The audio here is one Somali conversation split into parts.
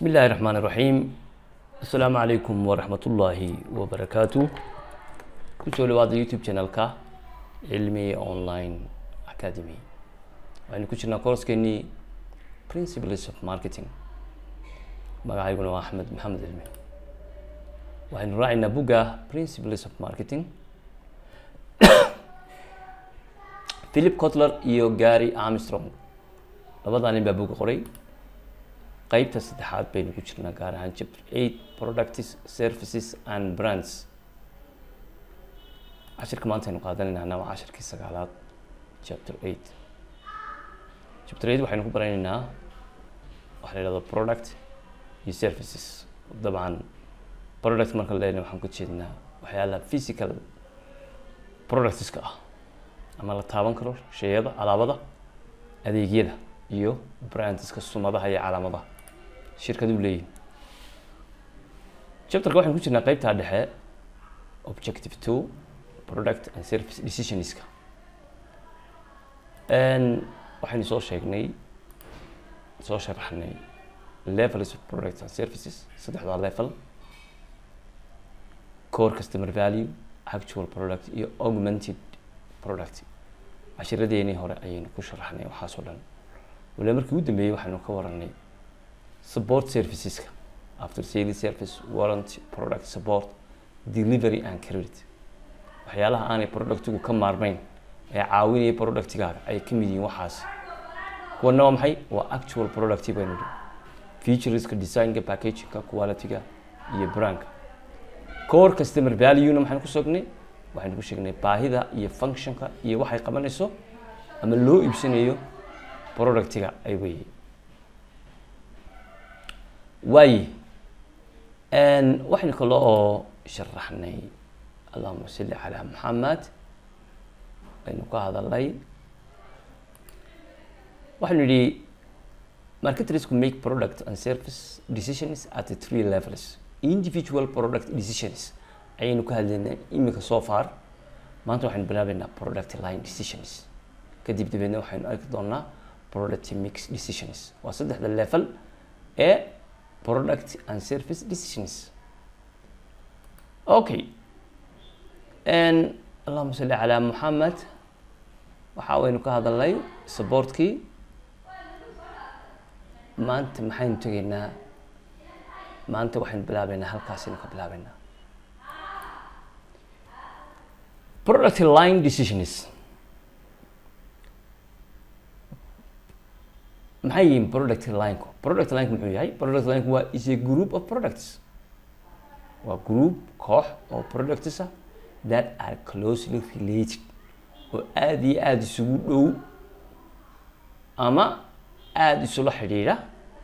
بسم الله الرحمن الرحيم السلام عليكم ورحمة الله وبركاته kusoo dhawaada youtube channelka cilmi online academy waxaynu ku jirnaa koorskeennii principles of marketing magacayguna waa axmed maxamed cilmi waxaynu raacaynaa bugga principles of marketing philip cotler iyo gary armstrong labadaa nin baa bugga qoray qeybta saddexaad baynu ku jirnaa gaar ahaan chapter eight products services and brands cashirka maanta aynu qaadanayna waa cashirkii sagaalaad chapter eight chapter eight waxaynu ku baranaynaa waxa la yihahdo product iyo services dabcan product marka leena waxaan ku jeednaa waxyaalaha physical productska ah ama la taaban karo sheyada alaabada adeegyada iyo brandska sumadaha iyo calaamadaha shirkadu leeyihin chapterka waxaynu ku jirnaa qeybtaa dhexe objective two product and service decisionska waxaynu soo sheegnay soo sharaxnay levels of products and services saddexdaa level core customer value actual product iyo augmented product cashiradeennii hore ayaynu ku sharaxnay waxaas oo dhan waliba markii ugu dambeeyey waxaynu ka waranay support serviceska after sales service warranty product support delivery and credit waxyaalaha aanay productigu ka maarmeyn ee caawinaya productigaaga ay ka mid yihiin waxaas kuwana waa maxay waa actual product baynu dhi featureska designka packagingka qualityga iyo brandka core customer value-na maxaynu ku sognay waxaynu ku sheegnay baahida iyo functionka iyo waxay qabanayso ama loo iibsanayo productiga ay weeye waaye waxaynu kale oo sharaxnay allahuma salli calaa maxamed aynu ka hadalnay waxaynu yihi marketrisku make product and service decisions at the three levels individual product decisions ayaynu ka hadlaynaa imika so far maanta waxaynu bilaabeynaa product line decisions kadib dabeedna waxaynu arki doonaa product mix decisions waa saddexda level ee product and service decisions okay allahuma salli calaa maxamed waxa waynu ka hadalnay supportkii maanta maxaynu tegaynaa maanta waxaynu bilaabeynaa halkaasaynu ka bilaabeynaa product line decisions maxay yihiin product lineku product lineka muxuu yahay product lineka waa is a group of products waa group koox oo products ah that are closely related oo aada iyo aada isugu dhow ama aada isula xidhiidha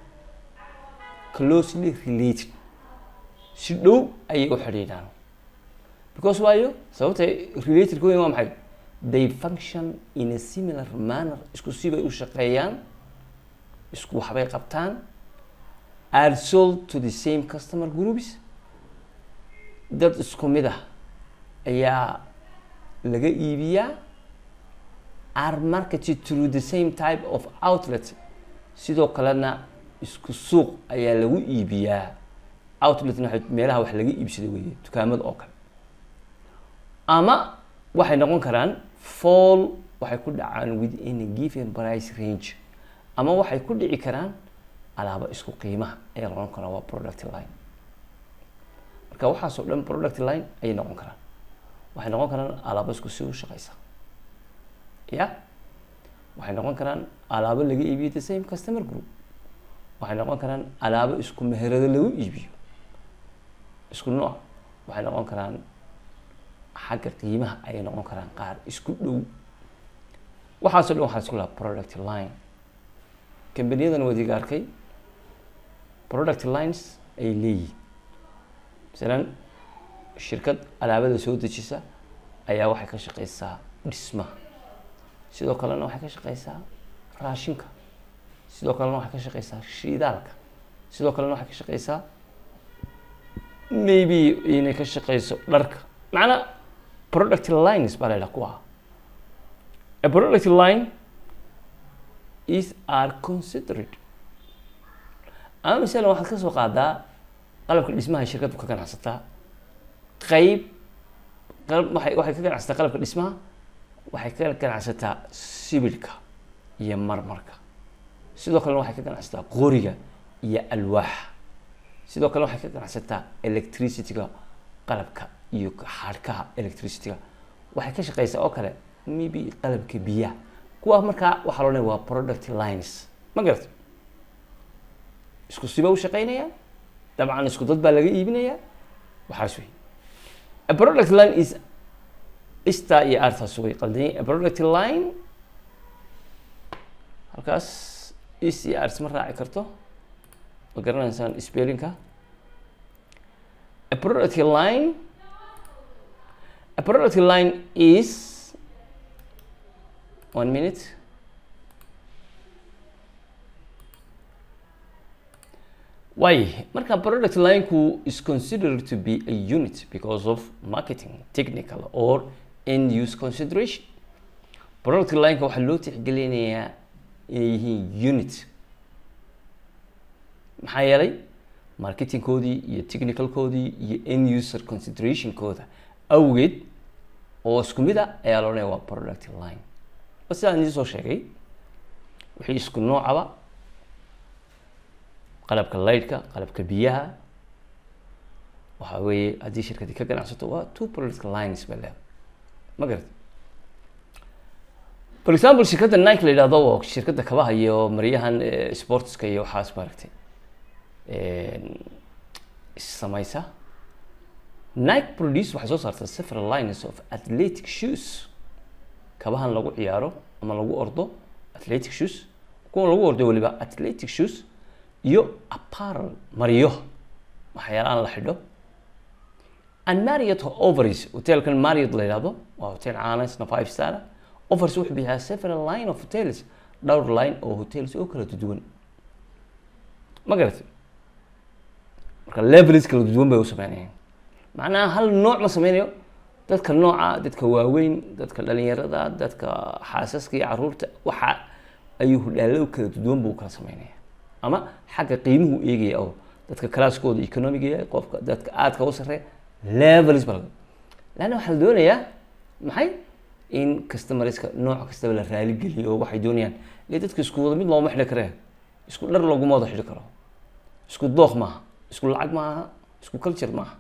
closely related si dhow ayay u xidhiidhaan because waayo sababtay related kuweyn waa maxay they function in a similar manner isku sibay u shaqeeyaan isku waxbay qabtaan are sold to the same customer groups dad isku mid ah ayaa laga iibiyaa are marketed through the same type of outlet sidoo kalena isku suuq ayaa lagu iibiyaa outletna waa meelaha wax laga iibsado weeye dukaamada oo kale ama waxay noqon karaan fall waxay ku dhacaan within a given price range ama waxay ku dhici karaan alaabo isku qiimaha ayaa noqon karaan waa product line marka waxaasoo dhan product line ayay noqon karaan waxay noqon karaan alaabo isku si u shaqeysa ya waxay noqon karaan alaabo laga iibiyo the same customer group waxay noqon karaan alaabo isku meherado lagu iibiyo isku nooc waxay noqon karaan xagga qiimaha ayay noqon karaan qaar isku dhow waxaasoo dhan waxaa isku lahaa product line kambaniyadana wadiga arkay product lines ay leeyihin masalan shirkad alaabada soo dejisa ayaa waxay ka shaqeysaa dhismaha sidoo kalena waxay ka shaqeysaa raashinka sidoo kalena waxay ka shaqeysaa shiidaalka sidoo kalena waxay ka shaqeysaa maybe inay ka shaqeyso dharka macnaa product lines baa la yidhaha kuwa a product line is are considered ama masalan waxaad ka soo qaadaa qalabka dhismaha shirkaddu ka ganacsataa qeyb qalab waxay waxay ka ganacsataa qalabka dhismaha waxay ka ganacsataa sibilka iyo marmarka sidoo kalena waxay ka ganacsataa qoriga iyo alwaaxa sidoo kale waxay ka ganacsataa electricityga qalabka iyo xadhkaha electricityga waxay ka shaqeysaa oo kale maybe qalabka biyaha kuwa markaa waxaa loo leeyahay waa product lines ma garata isku siba u shaqeynaya dabcan isku dad baa laga iibinaya waxaas wey a product line is ista iyo artaas way qaldanyay a product line halkaas is iyo art ma raaci karto ma garanaysaan spellinka a product line a product line is one minute Why? Marka product line-ku is considered to be a unit because of marketing, technical or end use consideration. Product line-ka waxaa loo tixgelinayaa inay yihiin unit. Maxaa yeelay marketingkoodii iyo technicalkoodii iyo end user considerationkooda awgeed oo isku mid a ayaa loo leeyahay waa product line. Ba sidaan idiin soo sheegay wixii isku noocaba qalabka laydhka qalabka biyaha waxa weeye haddii shirkadi ka ganacsato waa two product lines ba leedahay ma garat for example shirkadda nike la yidhahdo oo shirkadda kabaha iyo maryahan sportska iyo waxaas maaragtay samaysa nike produce waxay soo saartaa several lines of athletic shoes kabahan lagu ciyaaro ama lagu ordo athletic shoes kuwa lagu ordo weliba athletic shoes iyo apparel maryo waxyaalahan la xidho and marriott overis hotelkan marriott la yidhahdo waa hotel caana isna five star offers wuxuu bixiyaa several line of hotels dhowr line oo hotels oo kala duwan ma garatay marka levels kala duwan bay u sameynayaan macnaha hal nooc ma sameynayo dadka nooca dadka waaweyn dadka dhalinyarada dadka xaasaska iyo caruurta waxa ayuu hudhaalo kala duwan buu kala sameynaya ama xagga qiimuhu eegaya oo dadka classkooda economiga yahay qofka dadka aadka u sareeya levels ba laanna waxaa la doonayaa maxay in customerska nooc kastaba la raaligeliyo oo waxay doonayaan ile dadka isku wada mid looma xidhi karee isku dhar laguma wada xidhi karo isku dooq maaha isku lacag maaha isku culture maaha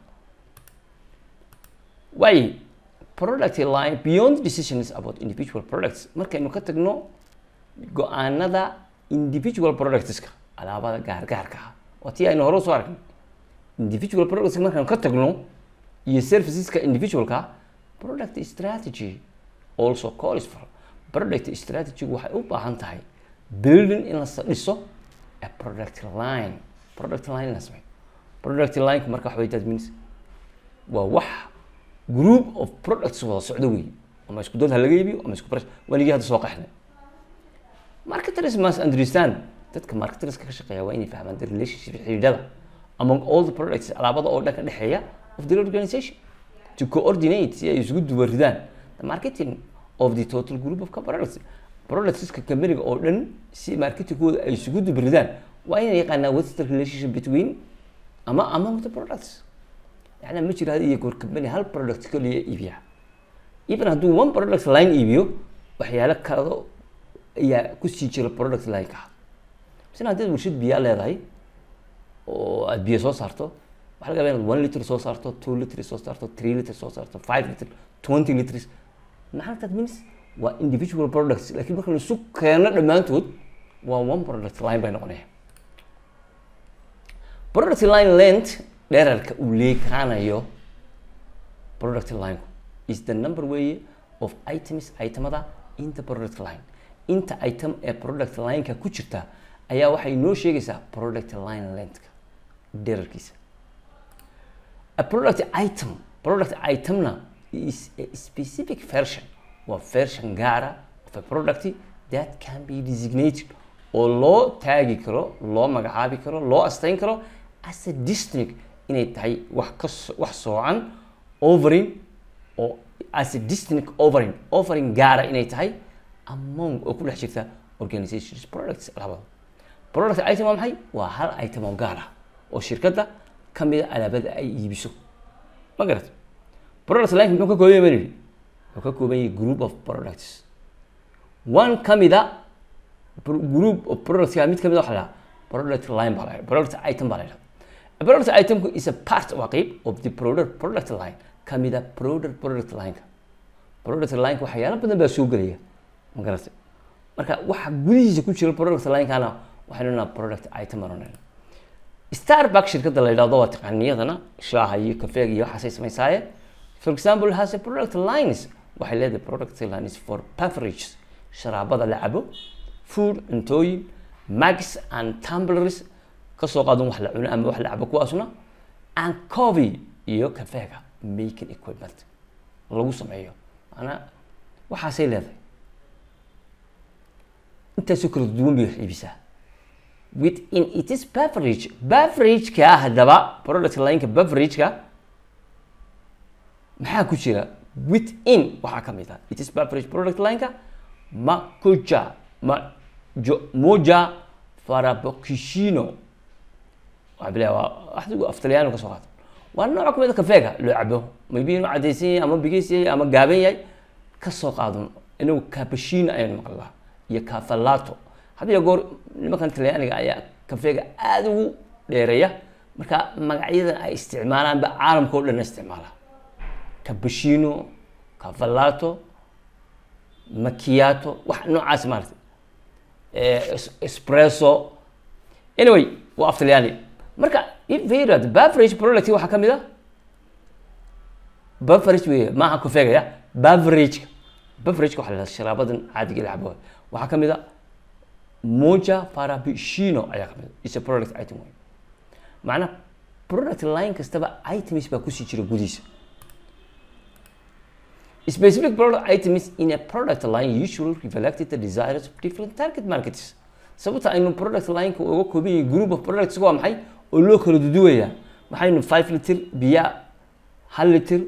waayo product line beyond decisions about individual products markaynu ka tagno go-aanada individual productska alaabada gaargaarka ah waa tii aynu hore usoo aragnay individual productska markaynu ka tagno iyo serviceska individualka product strategy also calls for product strategy waxay u baahan tahay building in la dhiso a product line product line la sameeyo product line marka waxa that means waa wax group of products wada socdo wey ama isku dad ha laga iibiyo ama isku barash waligii hadda soo qaxnay marketers must understand dadka marketerska ka shaqeeya waa inay fahmaan the relationship xidhiidhada among all the products alaabada oo dhan ka dhexeeya of the organization to coordinate si ay isugu duwaridaan the marketing of the total group of products productska companyga oo dhan si marketingkooda ay isugu dubaridaan waa inay yaqaanaa what's the relationship between ama among the products yani ma jiro had iyo goor company hal product kaliya iibiya even hadduu one product line iibiyo waxyaalo kalo ayaa kusii jira product line-ka misna haddaad warshad biyaa leedahay oo aad biyo soo saarto waxaa laga yaba inaad one liter soo saarto two liter soo saarto three liter soo saarto five liter twenty liters maxaa that means waa individual products lakiin marka la isu keeno dhammaantood waa one product line bay noqonaya product line length dherarka uu leekaanayo product line is the number way of items itemada in the product line inta item ee product line-ka ku jirta ayaa waxay noo sheegaysaa product line lengthka dherarkiisa a product item product itemna is a specific version waa version gaara of a product that can be designated oo loo taagi karo loo magacaabi karo loo asteyn karo as a distinct inay tahay wax ka wax soocan overing oo as a distinct overing overing gaara inay tahay among oo ku dhex jirta organizations products labada product item waa maxay waa hal item oo gaar ah oo shirkadda ka mid a alaabada ay iibiso ma garat product line muxuu ka kooban yahay baan yidhi wuxuu ka kooban yahay group of products one ka mid a group of productska mid ka mid a waxa la dhahaa product line baa la dhaha product item baa la dhaha A product item is a part waa qeyb of the product product line ka mid a product product line-ka product line-ka waxyaalo badan baa soo gelaya ma garatay marka waxa gudihiisa ku jira product line-kana waxaynu nahaa product item baan odhanayna starbuck shirkadda la yidhahdo waa taqaaniyadana shaaha iyo kafeega iyo waxaasay samaysaaye for example has a product lines waxay leedahay product lines for beverages sharaabada la cabo food cuntooyin mags and tumblers kasoo qaadan wax la cuno ama wax la cabo kuwaasna and coffee iyo kafeega making equipment lagu sameeyo maanaa waxaasay leedahay intaasoo kala duwan bay wax iibisaa within it is beverage beverage-ka haddaba product line-ka beverage-ka maxaa ku jira within waxaa ka mid ah it is beverage product line-ka makuja ma jo moja farabokishino waxaa bilaa waa waxdigu af talyaaniga kasoo qaata waa nooc kamid a kafeega loo cabo maybe inuu cadaysan yahay ama bigeys yahay ama gaaban yahay kasoo qaadun inagu cappuccino ayaynu maqlaa iyo cafalato had iyo goor nimankan talyaaniga ayaa kafeega aada ugu dheereeya marka magacyadan ay isticmaalaan ba caalamka o dhan isticmaala cappuccino cafalato macchiato wax noocaas maarata espresso anyway waa af talyaani marka ifirad beverage product waxaa kamid a beverage wey maaha kafeega ya beverage beverageka waxa la yidhahda sharaabadan caadiga la cabo waxaa kamid a moja farabishino ayaa kamid a is a product item wey macnaa product line kastaba items baa kusii jira gudihiisa specific product items in a product line usually reflect the desires of different target markets sababta aynu product line-ka uga kooban yahay group of products waa maxay oo loo kala duduwayaa maxaynu five liter biya hal liter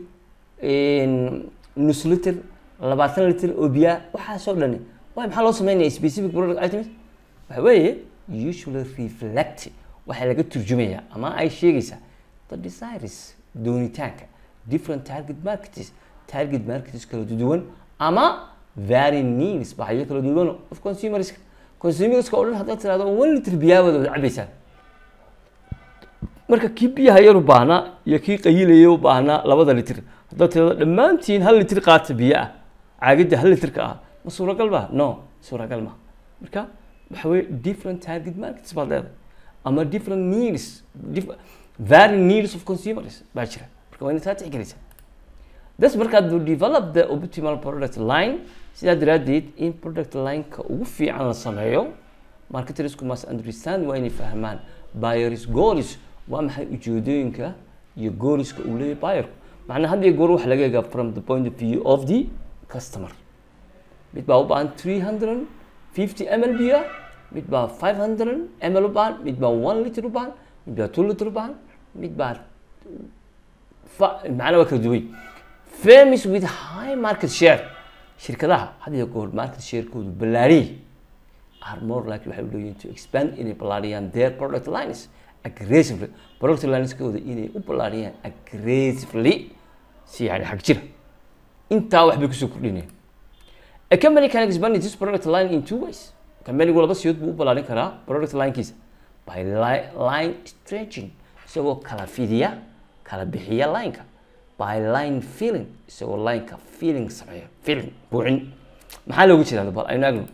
nus liter labaatan liter oo biya waxaasoo dhani waay maxaa loo sameynaya specific product items waxa weeye usually reflect waxaa laga turjumayaa ama ay sheegaysaa the desires doonitaanka different target markets target markets kala duwan ama very needs baxyo kala duwan of consumerska consumerska oo dhan haddaad tirahdo one liter biyaa wada wada cabaysaan marka kii biyaha yar u baahnaa iyo kii qayilaya u baahnaa labada litir haddaad tirahdo dhammaantiin hal litir qaata biyo ah caagidda hal litirka ah ma suuragal ba no suuragal ma marka waxa weye different target markets baad leedahay ama different needs very needs of consumers baa jira marka waa inaad taa tixgelaysaa das markaad develop the optimal product line sidaa daraaddeed in product line-ka ugu fiican la sameeyo marketersku must understand waa inay fahmaan buyers goals waa maxay ujeedooyinka iyo goalska uu leeyahay buyerku macnaa had iyo goor waxa laga egaa from the point of view of the customer mid baa u baahan three hundred fifty ml biya mid baa five hundred ml u baahan mid baa one liter u baahan mid baa two liter u baahan mid baa macnaa waa kala duway famous with high market share shirkadaha had iyo goor market sharekoodu ballaariyay are more likely waxay u leeyihin to expand inay ballaariyaan their product lines aggressively product lineskooda inay u ballaariyaan aggressively si yani xag jira intaa waxbay kusoo kordhinayaan a company can expand its product line in two ways companigu laba siyood buu u ballaarin karaa product linekiisa by li line stretching isagoo kala fidiya kala bixiya lineka by line feeling isagoo lineka feeling sameeya feeling buuxin maxaa loogu jeedaa bal aynu agno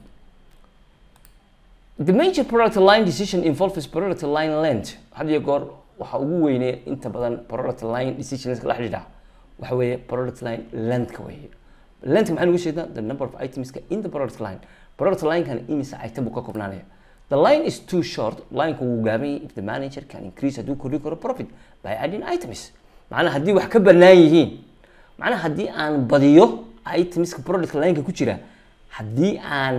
the major product line decision involves product line length had iyo goor waxa ugu weynee inta badan product line decisionska la xidhiidha waxa weeye product line lengthka weeye length maxaa lagu jeedaa the number of itemska in the product line product line-kan imise item buu ka koobnaanaya the line is too short lineka wuu gaaban yahay if the manager can increase hadduu kordhi karo profit by adding items macnaa haddii wax ka bannaan yihiin macnaa haddii aan badiyo itemska product line-ka ku jira haddii aan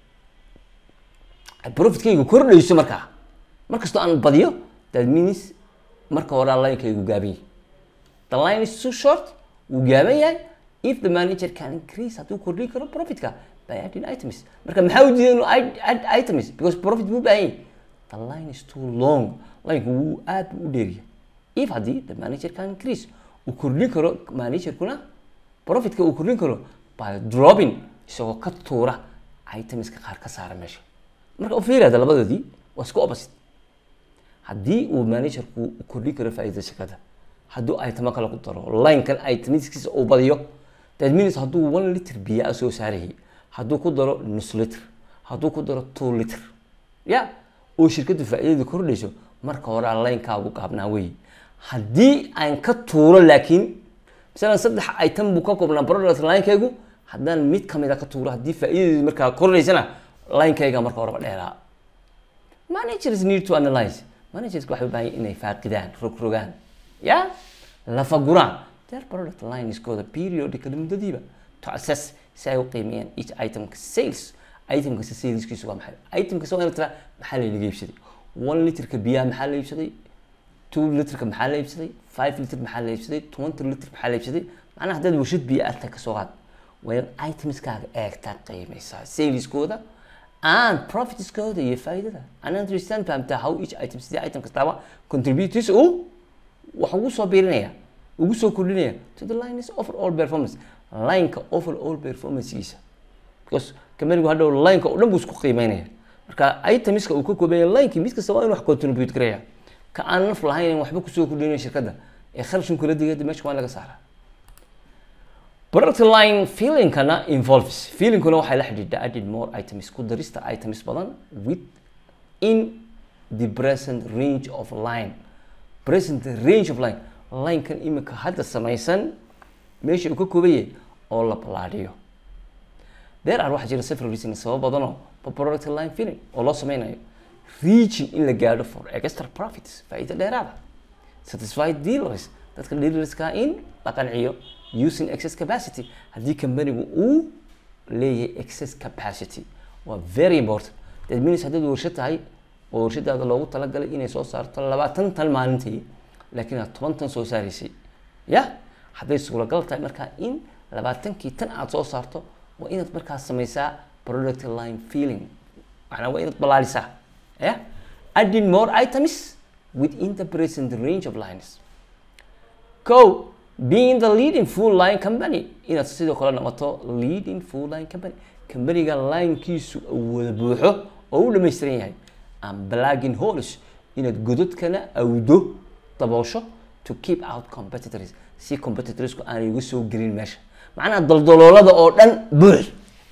profitkaygu kordhayso markaa markastoo aan badiyo that means marka horaa linekaygu gaaban yahay the line is too short wuu gaaban yahay if the manager can increase hadduu kordhin karo profitka by adding items marka maxaa u diiday inuu add items because profit buu baahan yahay the line is too long lineka wuu aad buu u dheeriya if haddii the manager can increase uu kordhin karo managerkuna profitka uu kordhin karo by dropping isagoo ka tuura itemska qaar ka saara meesha marka u fiirada labadoodii waa isku opposite haddii uu managerku kordhin karo faa'iidada shirkadda hadduu itemo kale ku daro linekan itemskiisa uu badiyo that means hadduu one liter biyo a soo saarayay hadduu ku daro nus liter hadduu ku daro two liter ya oo shirkaddu faa'iidada kordhayso marka hore linekaagu gaabnaa wey haddii aan ka tuuro laakiin masalan saddex item buu ka koobnaa product linekaygu haddaan mid kamid a ka tuuro haddii faa'iidadeedu markaa kordhaysana linekayga marka horeba dheeraa managers need to analyze managerska waxay u baahan inay faaqidaan rogrogaan ya lafaguraan their product line iskooda periodically muddadiiba to assess si ay u qiimeeyaan each itemka sales itemkasta saleskiisu waa maxay itemkasta waa ina tiraa maxaa laynaga iibsaday one literka biyaha maxaa la iibsaday two literka maxaa la iibsaday five liter maxaa la iibsaday twenty liter maxaa la iibsaday macnaha haddaad warshad biyo arta kasoo qaad waa in itemskaaga eegtaa qiimeysaa saleskooda and profitskooda iyo faa'iidada and understand fahamtaa how each item sidii item kastaaba contributors uu wax ugu soo biirinaya ugu soo kordhinaya to the line is overall performance lineka overall performancegiisa because kamanigu hadhow lineka oo dhan buu isku qiimeynaya marka itemiska uu ka koobaya linekii mid kasta waa in wax contribute garaya ka aan naf lahayn waxba kusoo kordhinaya shirkadda ee kharashin kula digada meesha waa in laga saaraa product line feelingkana involves feelingkuna waxay la xidhiidha added more items ku darista items badan with in the present range of line present range of line linekan imika hadda samaysan meesha uu ka kooban yahay oo la balaadhiyo there are waxaa jira several reasons sabab badanoo for product line feeling oo loo sameynayo reaching in la gaadho for extra profits faa'iido dheeraada satisfied dealers dadka dealerska in la qanciyo using excess capacity haddii companigu uu leeyahay excess capacity waa very important that means haddaad warshad tahay oo warshadaada loogu talagalay inay soo saarto labaatan tan maalintii laakiin aad toban tan soo saaraysay ya hadday suuragal tahay markaa in labaatankii tan aad soo saarto waa inaad markaas samaysaa product line feeling macnaa waa inaad balaalisaa ya adding more items within the present range of lines co being the leading full line company inaad sidoo kale noqoto leading full line company companiga linekiisu wada buuxo oo u dhamaystiran yahay and blagging holes inaad gododkana awdo daboosho to keep out competitors si competitorsku aanay uga soo gelin meesha macnaha daldaloolada oo dhan buux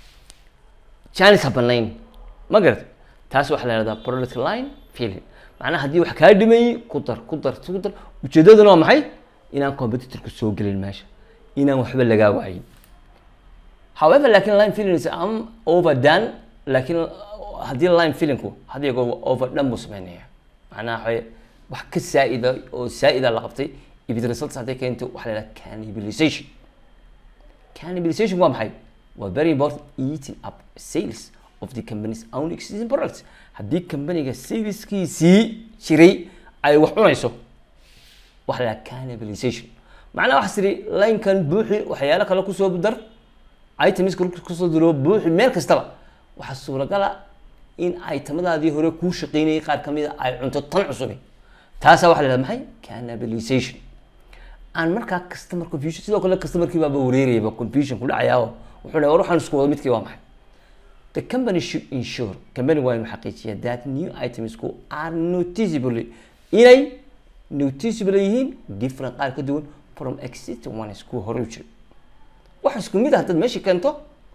janis ha banayn ma garat taas waxaa la yihahdaa product line feeling macnaha haddii wax kaa dhimayey ku dar ku dar ku dar ujeedaduna waa maxay inaan competitorku soo gelin meesha inaan waxba lagaa waayin however lakin line feeling is am overdone laakiin haddii line feelingku hadii go overdone buu sameynaya macnaha waxay wax ka saa'ida oo saa'ida la qabtay if it results hadday keento waxaa la yidhaha cannibalization cannibalization waa maxay waa very important eating up sales of the company's own existing products haddii companyga saleskiisii jiray ay wax cunayso waxa la cannibalization macnaha waxaa tiri linekan buuxi waxyaalo kale kusoo dar itemiska kusoo diro buuxi meel kastaba waxaa suuragala in itemadaadii hore kuu shaqeynayay qaar kamid a ay cunto tan cusubi taasaa waxa la yihahda maxay cannibalization aan markaa customer confusion sidoo kale customerkii baaba wareerayaba confusion ku dhacayaa oo wuxuu dhahay war waxaan isku wada midkii waa maxay the company should ensure company waa inuu xaqiijiya that new itemsku are noticeably inay noticeable yihiin different qaar ka duwan from existing ones kuwa hore u jira wax isku mid ah haddaad meesha keento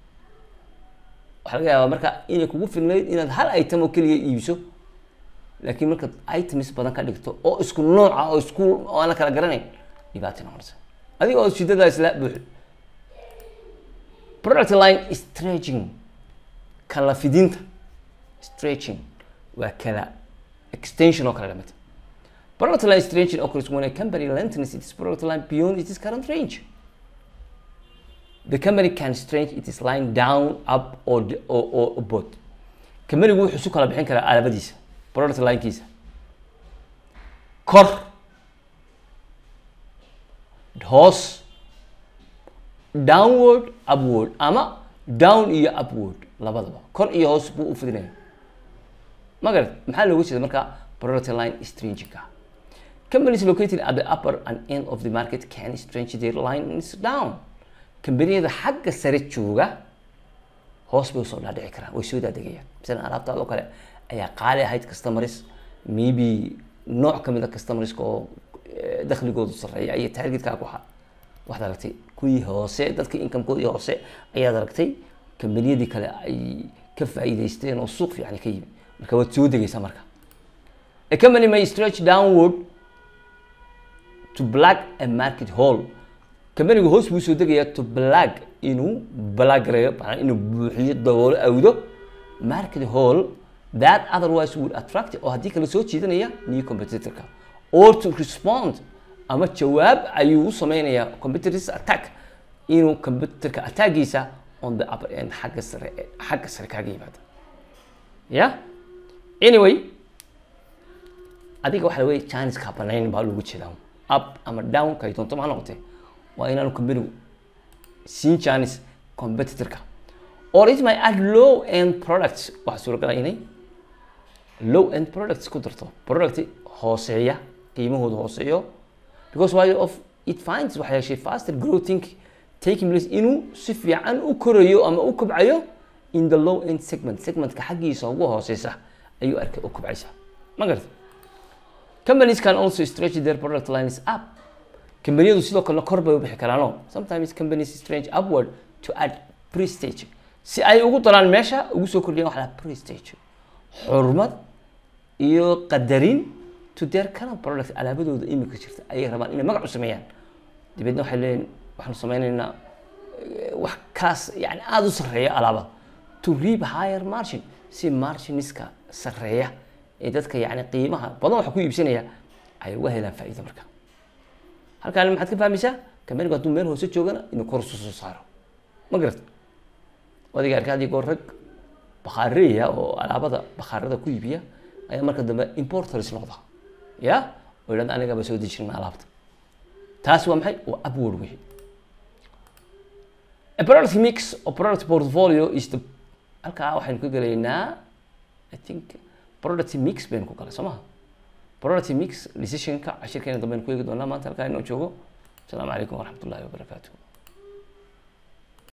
waxaa laga yaabaa marka inay kugu filnayd inaad hal item oo keliya iibso laakiin markaad items badan ka dhigto oo isku nooca oo isku oo aan la kala garanayn dhibaata noqonaysa adiga oo shidadaa isla buuxi product line stretching kala fidinta stretching waa kala extension oo kale dhamata product line stretching occurs when a company lengthens its product line beyond its current range the company can stretch its line down up or or, or both companygu wuxuu isu kala bixin karaa alabadiisa product linekiisa kor hoos downward upward ama down iyo upward labadaba kor iyo hoos buu u fidinaya magarad maxaa looga jeeda marka product line stringing companies located at the upper and end of the market can stretch their lines down kambaniyada xagga sare jooga hoos bay usoo dhaadhici karaan way soo daadegayaan masalan alaabtaada oo kale ayaa qaali ahayd customers maybe nooc kamid a customerska oo eh, dakhligoodu sarreeya iyo targetka ku ha waxaad aragtay kuwii hoose dadka incomekoodii hoose ayaad aragtay kambaniyadii kale ay ka faa'iidaysteen oo suuq fiican ka yimi marka waad soo degaysaa marka a company may stretch downward to black a market hole kambanigu hoos buu soo degayaa to black inuu balagareeyo maanaa inuu buuxiyo daboolo awdo market hole that otherwise would attract oo haddii kale soo jiidanaya new competitorka or to respond ama jawaab ayuu u sameynayaa competitors attack inuu competitorka attackiisa on the upper end xagga sare xagga sare kaaga yimaado ya anyway adiga waxa wey janiska banayn baa loogu jeedaa up ama down kay doonto ma ha noqotee waa inaanu companigu siin janis competitorka or it may add low end products waxaa suuragala inay low end products ku darto product hooseeya qiimahooda hooseeyo because why of it finds waxay heshay faster growing taking place inuu si fiican u korayo ama u kobcayo in the low end segment segmentka xaggiisa ugu hooseysa ayuu arkay u kobcaysa ma garata companies can also stretch their product lines up kambaniyadu sidoo kalena kor bay u bixi karaano sometimes companies stretch upward to add prestige si ay ugu daraan meesha ugu soo kordhiyaan waxa la prestige xurmad iyo qadarin to their current product alaabadooda imika jirta ayay rabaan inay magac u sameeyaan dabeedna waxay leeyihin waxaanu sameynaynaa eh, wax kaas yani aada u sarreeya alaabada to reap higher margin si marginiska sarreeya ee dadka yani qiimaha badan waxa ku iibsanaya ay uga helaan faa'iido marka halkaan maxaad ka fahmaysaa kambanigu hadduu meel hoose joogana inuu kor usu soo saaro ma garata adiga arka haddii goor rag bakaareya oo alaabada bakaarada ku iibiya ayaa marka dambe importers noqda ya oo yidhahda anigaba soo dejirna alaabta taas waa maxay waa upward wey a product mix or product portfolio is the halkaa waxaynu ka gelaynaa i think product mix baynu ku galay soo maha product mix decisionka cashirkeena dambe aynu ku eegi doonaa maanta halkaa inoo joogo asalaamu calaykum waraxmat ullahi wabarakaatuh